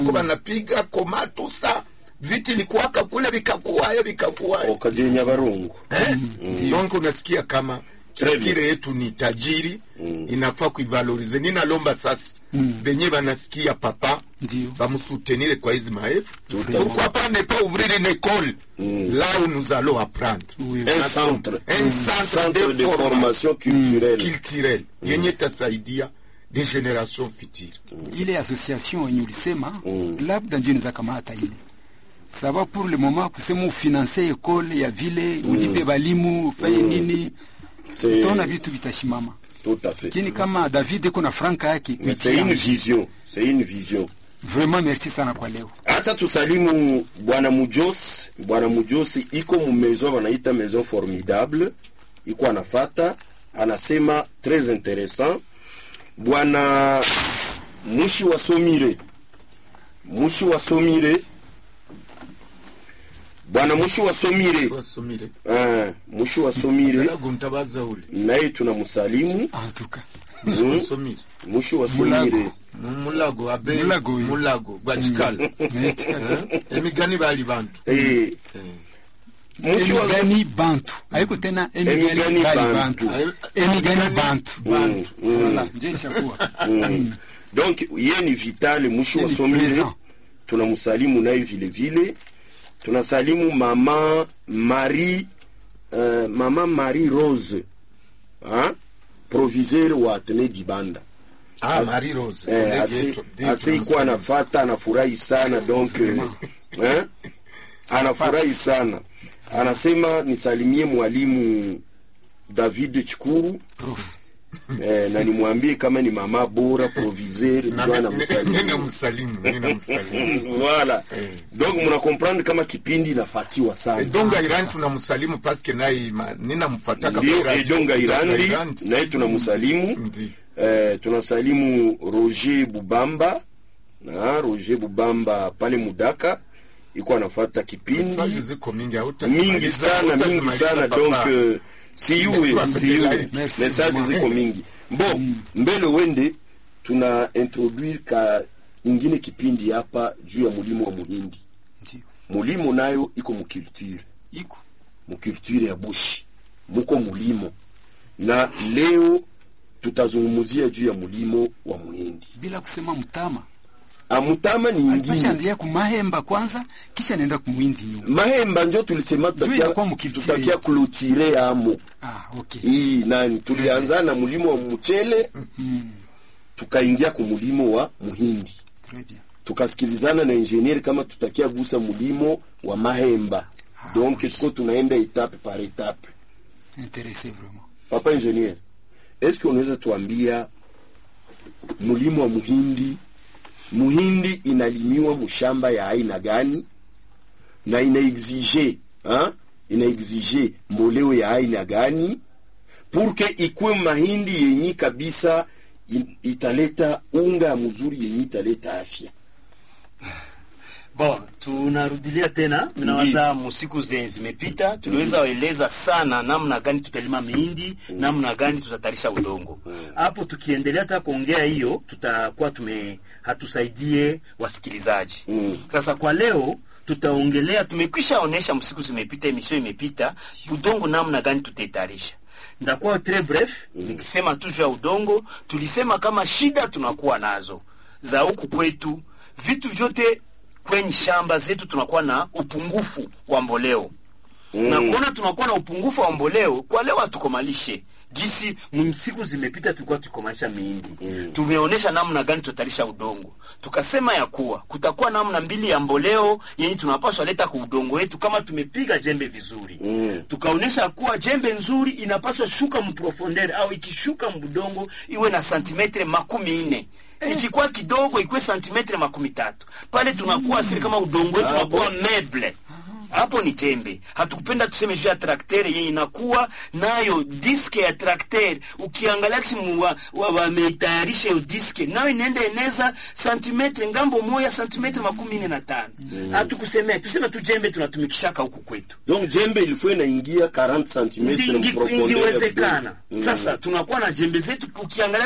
ko banapiga komatusa viti likuwaka kule vikakuwayo vikakuwayo okaje nyabarongo eh? donc unasikia kama Très bien. kitire yetu ni tajiri inafaa kuivalorize ninalomba sasa benye banasikia papa Ndio. bamusutenire kwa hizi maelfu Tout à fait. pourquoi pas ne pas ouvrir une école là où nous allons apprendre Oui. un centre un centre, centre de formation culturelle culturelle yenye tasaidia des générations futures ile association yenye ulisema labda ndio inaweza kamata ile sava pour le moment kusema ufinanse ekole ya vile ulipe balimu ufanye nini c'est utaona vitu vitashimama tout à fait lakini kama david eko na franka yake Mais c'est une vision c'est une vision vraiment merci sana kwa leo hata tusalimu bwana mujos bwana mujosi iko mu maison wanaita maison formidable iko anafata anasema très intéressant bwana mushi wa somire mushi wa somire bwana mushi wa somire wasomire ah, mushi wa somire lago mtabaza ule naye tunamsalimu en tout cas Mm. wasomire mushi wa Mulago. somire mulago abe Mulago, oui. mulago gwachikala Mais chika- emigani bali bantu eh, mushi wa emigani bantu haiko tena emigani Emigani bali bantu. bantu emigani bantu bantu Voilà, ndio ishakuwa Mm. donc ye ni vital mushi Ye wa ni somire présent. tunamsalimu naye vile vile tunasalimu mama marie uh, mama marie rose ha? proviseur wa atene dibanda ah marie rose eh, Kolege ase- yetu, ndiye ase ikuwa tunamsalimu. anafata anafurahi sana donc eh, eh? anafurahi sana anasema nisalimie mwalimu david chikuru eh, na nimwambie kama ni mama bora proviseur Na ndio mi- anamsalimia mi namsalimu mi namsalimu voilà donc muna comprendre kama kipindi inafatiwa sana edonga irani tunamsalimu paske naye ma- ninamfataka ndio kwa radio, edonga irandi Irandi. naye tunamsalimu Ndi. eh, tunasalimu roger bubamba na roger bubamba pale mudaka iko anafata kipindi Message ziko mingi hautazimaliza, mingi sana mingi hautazimaliza sana papa. donc euh, siyuwe Merci. siyuwe Merci. message ziko mingi bon mbele wende tuna introduire ka ingine kipindi hapa juu ya mulimo wa muhindi ndio mulimo nayo iko mukulture iko mukulture ya bushi muko mulimo na leo tutazungumzia juu ya mulimo wa muhindi bila kusema mtama amutama ni ingine alipashaanzia kumahemba kwanza kisha naenda kumwindi nyuma mahemba njo tulisema Juu inakuwa tutakia, mukulture tutakia yetu. kulotire amo ah okay hii nani tulianza na mulimo wa mchele tukaingia ku mulimo wa muhindi très bien tukasikilizana na ingenieri kama tutakia gusa mulimo wa mahemba donc tuko tunaenda etape par etape intéressé vraiment papa ingenier eske unaweza tuambia mulimo wa muhindi muhindi inalimiwa mushamba ya aina gani na inaexige ha? inaexige mboleo ya aina gani purke ikwe mahindi yenyi kabisa in- italeta unga ya mzuri yenyi italeta afya Bon, tunarudilia tena, tunawaza musiku zenye zimepita, tuliweza eleza sana namna gani tutalima mihindi, namna gani tutatarisha udongo. Hapo tukiendelea hata kuongea hiyo, tutakuwa tume hatusaidie wasikilizaji. Sasa kwa leo tutaongelea, tumekwisha onesha msiku zimepita, emission imepita, udongo namna gani tutaitarisha ndakuwa tres bref nikisema tu juu ya udongo tulisema kama shida tunakuwa nazo za huku kwetu vitu vyote kwenye shamba zetu tunakuwa na upungufu wa mboleo mm. na kuona tunakuwa na upungufu wa mboleo kwa leo hatukomalishe gisi siku zimepita tulikuwa tukomalisha miindi mm. tumeonyesha namna gani tutalisha udongo tukasema ya kuwa kutakuwa namna mbili ya mboleo yenye tunapaswa leta kwa udongo wetu kama tumepiga jembe vizuri mm. tukaonyesha kuwa jembe nzuri inapaswa shuka mprofondere au ikishuka mbudongo iwe na santimetre makumi nne ikikuwa kidogo ikuwe santimetre makumi tatu pale tunakuwa asili kama udongo wetu unakuwa meble hapo ni jembe hatukupenda tuseme juu ya traktere yenye inakuwa nayo diske ya traktere ukiangalia kisi wameitayarisha hiyo diske nayo inaenda eneza santimetre ngambo moya santimetre makumi nne na tano hatukusemea tuseme tu jembe tunatumikishaka huku kwetu donc jembe ilikuwa inaingia 40 cm Ndi- ndi- indiwezekana sasa tunakuwa na jembe zetu ukiangalia